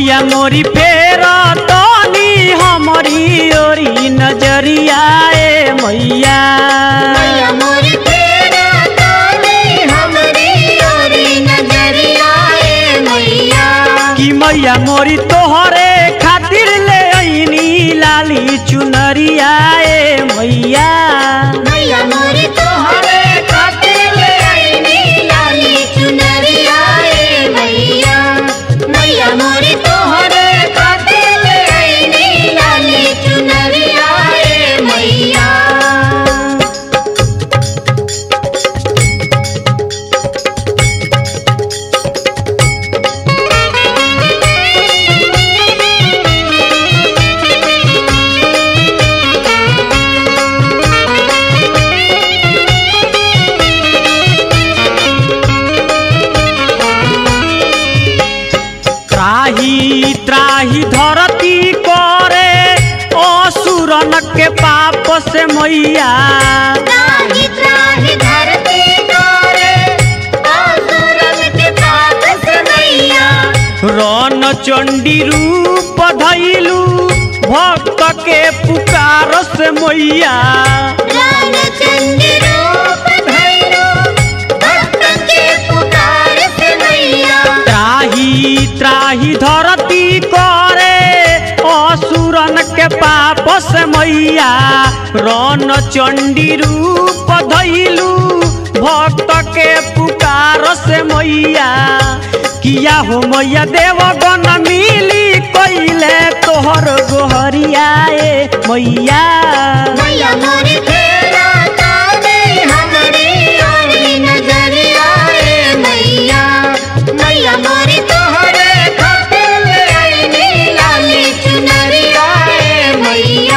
मैया मोरी फेर तनी हमरी ओरी नजरिया ए मैया मैया मोरी तेरा ताने हमरी ओरी नजरिया ए मैया कि मैया मोरी तोहरे खातिर ले ऐनी लाली चुनरिया ए मैया मैया मोरी तोहरे खातिर ले आईनी लाली चुनरिया ए मैया मैया मोरी तोहरे खातिर ले आईनी लाली चुनरिया ए मैया त्राही त्राही धरती करे असुरन के पाप से मैया त्राहि त्राहि धरती तोरे असुरन के पाप से मैया रन चंडी रूप धैलू भक्त के पुकार से मैया रान चंडी रूप धैरो भक्त के पुकार से मैया त्राही त्राही धरती करे असुरन के पाप से मैया रन चंडी रूप धैलू भक्त के पुकार से मैया किया हो मैया देवगन मिली कैले तोहर गोहरिया ए मैया मैया मोरी तेरा ताने हमरी ओरी नजरिया ए मैया मैया मोरी तोहरे खातिर ले आईनी लाली चुनरिया ए मैया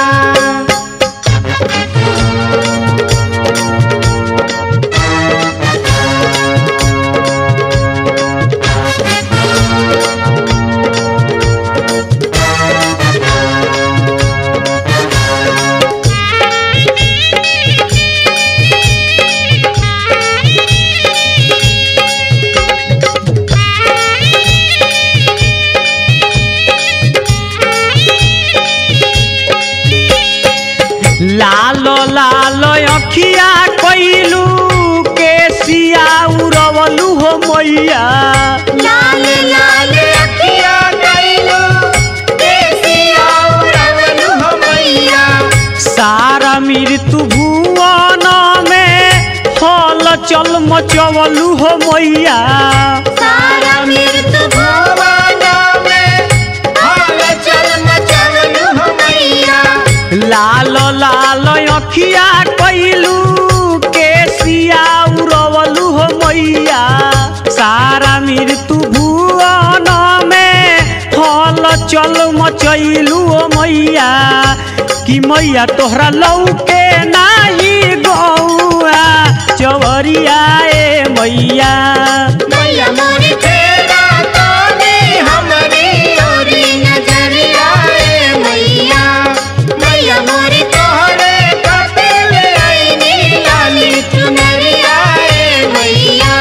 लालो लालो अखिया कैलू के सिया उड़वलू हो मैया लाल लाल अखिया कैलो देसिया उड़वलु हो मैया सारा मृत्यु भुवन में हल चल मचवलू हो मैया सारा मृत्यु भुवन में हाल चल मचवलु हो मैया लालो लालो अखिया कैलू के सिया उड़वलू हो मैया सारा मृत्यु भुवन में हल चल मचैलू हो मैया कि मैया तोहरा लौके नाही गौआ चवरिया ए मैया मैया मोरी तेरा ताने हमरी ओरी नजरिया ए मैया मैया मोरी तोहरे खातिर ले आईनी लाली चुनरिया ए मैया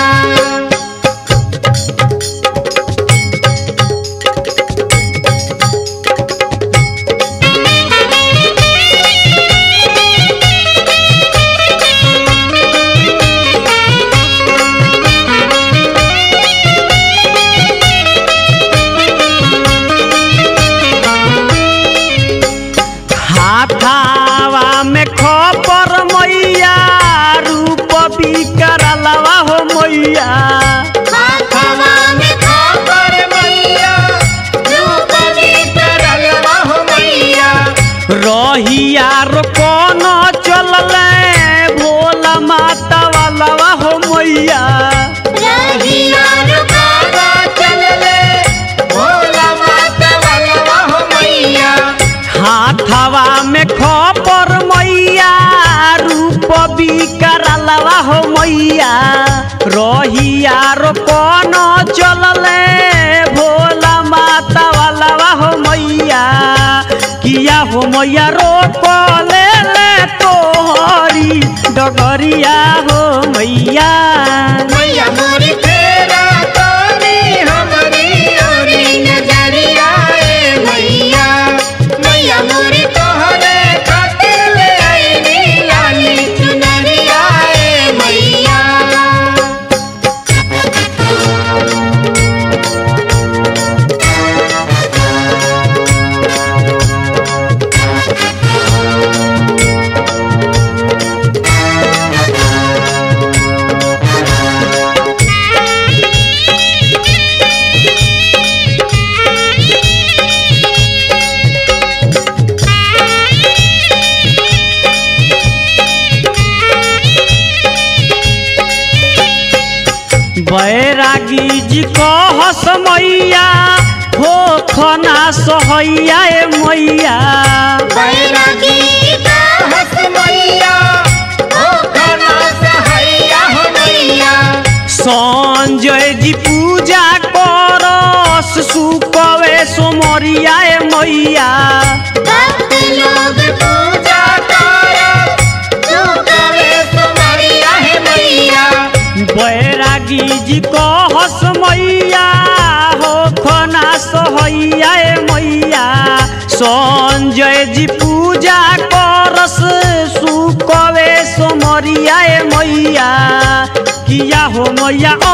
हाथावा में खपर मैया रूप बिकरलवा हो मैया हाथवा में खापर मैया रूप तरलवा हो मैया रहिया रो कौन चलले भोला माता वालवा हो मैया रहिया रुकावा चलले भोला माता वालवा हो मैया हाथावा में खपर मैया रूप बिकरलवा हो मैया रहिया रो कौन चलले भोला माता वालवा हो मैया किया हो मैया रोक ले ले तोहरी डगरिया हो मैया मैया मोरी तेरा तानी हमरी ओरी बैरागी जी कहस मैया हो खना सहैया ए मैया बैरागी का हस मैया ओ खना सहैया हो मैया संजय जी पूजा करस सुकवे सोमरिया ए मैया भक्त लोग पूजा कर सुकवे सुमरिया है मैया बैरागी जी कहस मैया हो खना सहैया ए मैया संजय जी पूजा करस सुकवे सोमरिया ए मैया किया हो मैया